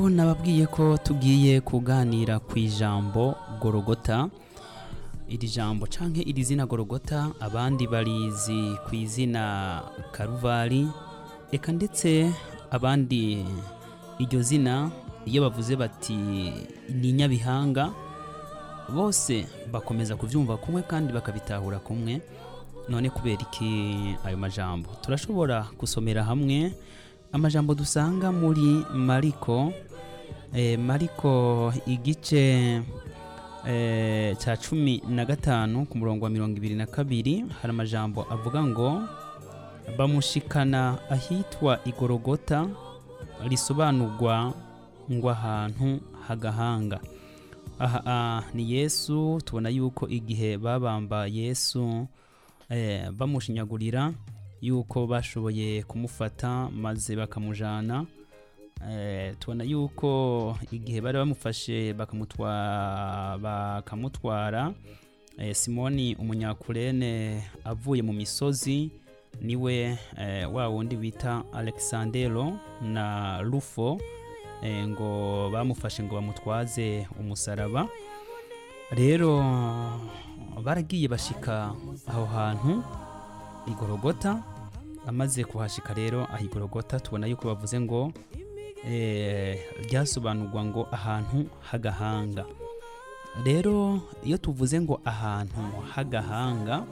nababwiye ko tugiye kuganira ku ijambo gorogota iri jambo canke iri zina gorogota abandi barizi ku izina karuvari eka ndetse abandi iryo zina iyo bavuze bati ni nyabihanga bose bakomeza kuvyumva kumwe kandi bakabitahura kumwe none kubera iki ayo majambo turashobora gusomera hamwe amajambo dusanga muri mariko eh, mariko igice eh, ca cumi na gatanu ku murongo wa mirongo ibiri na kabiri hari amajambo avuga ngo bamushikana ahitwa igorogota risobanurwa ngo ahantu hagahanga aha ah, ni yesu tubona yuko igihe babamba yesu eh, bamushinyagurira yuko bashoboye kumufata maze bakamujana eh, tubona yuko igihe bari bamufashe bakamutwa- bakamutwara eh, simoni umunyakurene avuye mu misozi niwe eh, wa wundi bita alexandero na rufo eh, ngo bamufashe ngo bamutwaze umusaraba rero baragiye bashika aho hantu igorogota amaze kuhashika rero aho igorogota tubona yuko bavuze ngo eh, ryasobanurwa ngo ahantu h'agahanga rero iyo tuvuze ngo ahantu h'agahanga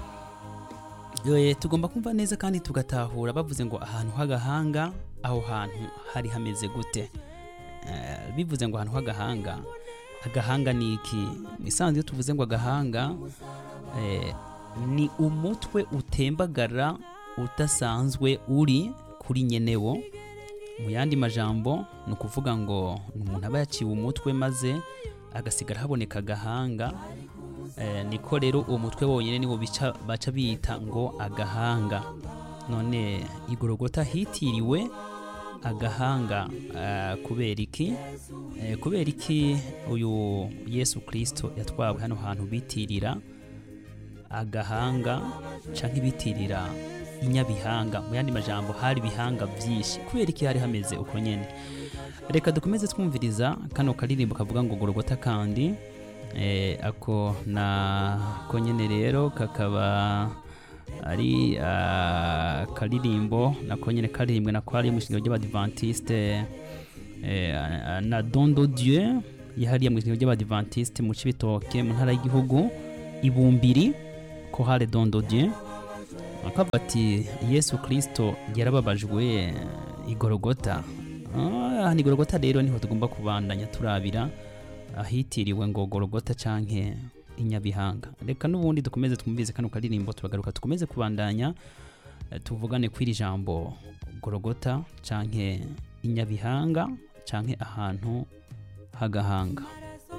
eh, tugomba kumva neza kandi tugatahura bavuze ngo ahantu h'agahanga aho hantu hari hameze gute Eh, bivuze ngo ahantu h'agahanga agahanga ni iki mu isanzwe iyo tuvuze ngo agahanga eh, ni umutwe utembagara udasanzwe uri kuri nyenewo mu yandi majambo ni ukuvuga ngo ni umuntu aba yaciwe umutwe maze agasigara haboneka agahanga eh, niko rero uwo mutwe wonyine niwo bica- baca bita ngo agahanga none igorogota hitiriwe agahanga eh, kubera iki Eh, kubera iki uyu yesu kirisito yatwawe hano hantu bitirira agahanga canke bitirira inyabihanga mu yandi majambo hari ibihanga byinshi kubera iki hari hameze uko nyene reka dukomeze twumviriza kano karirimbo kavuga ngo gorogota kandi eh, ako na ko nyene rero kakaba ari ah, karirimbo nako nyene karirimbwe nako ari mu ishingiro ry'abadivantiste eh, na dondo dieu yahariye mu ishingiro ry'abadivantiste mu cibitoke mu ntara y'igihugu ibumbiri ko hari dondo dieu akavuga ati yesu kirisito yarababajwe igorogota Ah, ni igorogota rero niho tugomba kubandanya turabira ahitiriwe ngo gorogota canke inyabihanga reka n'ubundi dukomeze twumvize kano karirimbo turagaruka dukomeze kubandanya eh, tuvugane kw'iri jambo gorogota canke inyabihanga canke ahantu h'agahanga